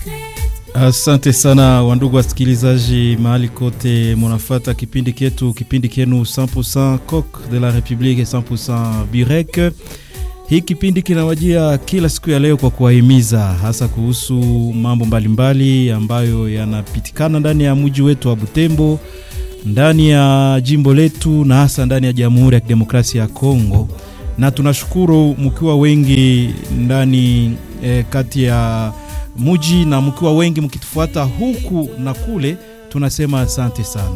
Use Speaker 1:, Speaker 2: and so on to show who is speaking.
Speaker 1: Asante sana wandugu wasikilizaji, mahali kote munafata kipindi ketu, kipindi kenu 100% Coq de la Republique 100% Burek. Hii kipindi kinawajia kila siku ya leo kwa kuwahimiza hasa kuhusu mambo mbalimbali ambayo yanapitikana ndani ya mji wetu wa Butembo, ndani ya jimbo letu na hasa ndani ya Jamhuri ya Kidemokrasia ya Kongo, na tunashukuru mkiwa wengi ndani eh, kati ya muji na mkiwa wengi mkitufuata huku na kule, tunasema asante sana.